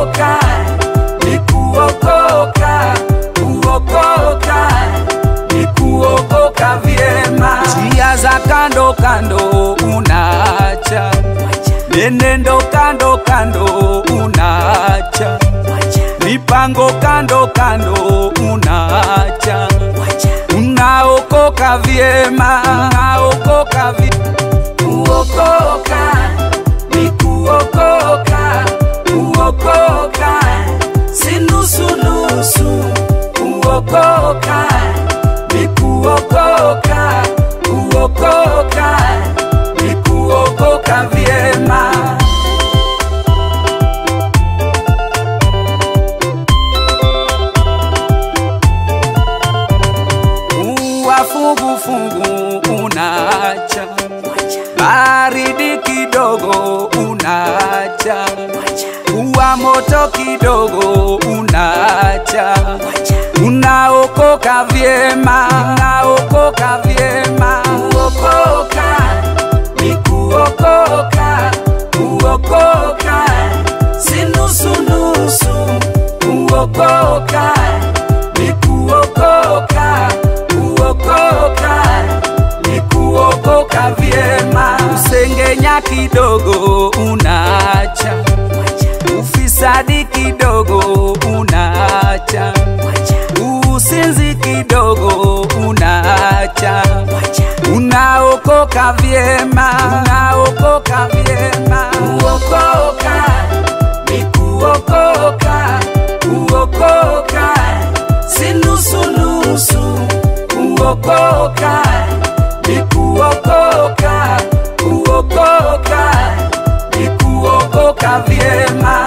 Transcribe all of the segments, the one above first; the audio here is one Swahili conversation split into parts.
kuokoka ni kuokoka kuokoka ni kuokoka vyema njia za kando kando unaacha nenendo kando kando unaacha mipango kando kando unaacha unaokoka vyema unaokoka vyema kuokoka ni kuokoka kuokoka si nusunusu kuokoka ni kuokoka kuokoka ni kuokoka vyema kuwa fungufungu unaacha baridi kidogo unaacha kuwa moto kidogo unaacha unaokoka vyema unaokoka vyema kuokoka ni kuokoka kuokoka si nusunusu kuokoka ni kuokoka kuokoka ni kuokoka vyema usengenya kidogo unaacha ufisadi kidogo unaacha usinzi kidogo unaacha unaokoka vyema unaokoka vyema kuokoka ni kuokoka kuokoka si nusunusu kuokoka ni kuokoka kuokoka ni kuokoka vyema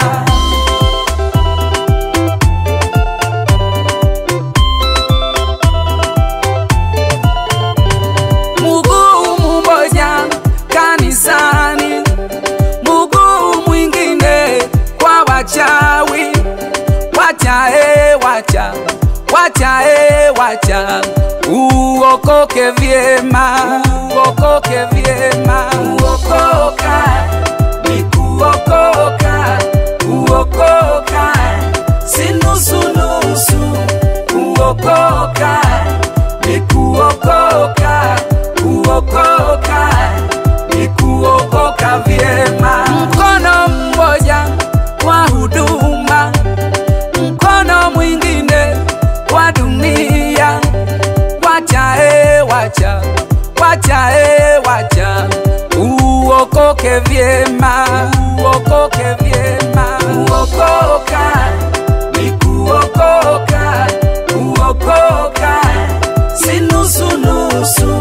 mguu mmoja kanisani, mguu mwingine kwa wachawi. Wacha e, wacha wacha e, wacha uokoke vyema, uokoke vyema, uokoka ni kuokoka, kuokoka si nusunusu, kuokoka ni kuokoka, kuokoka ni kuokoka vyema. Mkono mmoja wa huduma, mkono mwingine wa dunia. Wacha e, wacha wacha e, wacha uokoke vyema, uokoke vyema, uokoka ni kuokoka, kuokoka si nusunusu,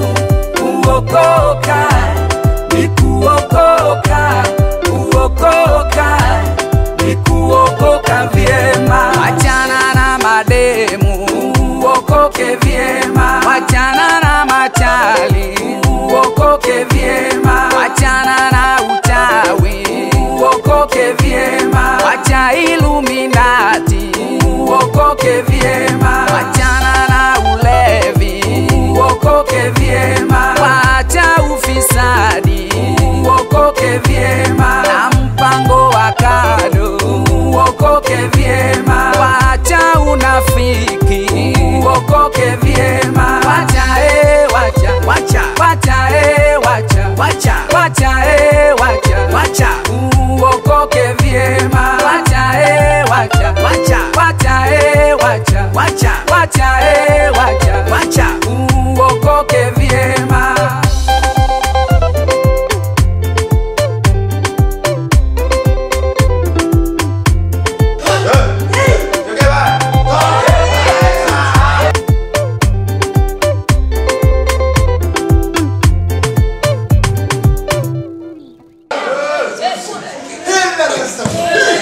kuokoka ni kuokoka, kuokoka ni kuokoka vyema. Wachana na mademu, uokoke vyema. Wachana na machali, uokoke vyema. Wachana na uchawi, uokoke vyema. Wacha iluminati, uokoke vyema. Wachana na ulevi, uokoke vyema. Wacha ufisadi, uokoke vyema. Na mpango wa kado, uokoke vyema. Wacha unafiki, uokoke vyema. Wacha e, wacha wacha wacha e, wacha wacha wacha e, wacha wacha uokoke vyema. Wacha e, wacha wacha wacha e, wacha wacha wacha e, wacha wacha uokoke vyema. Hela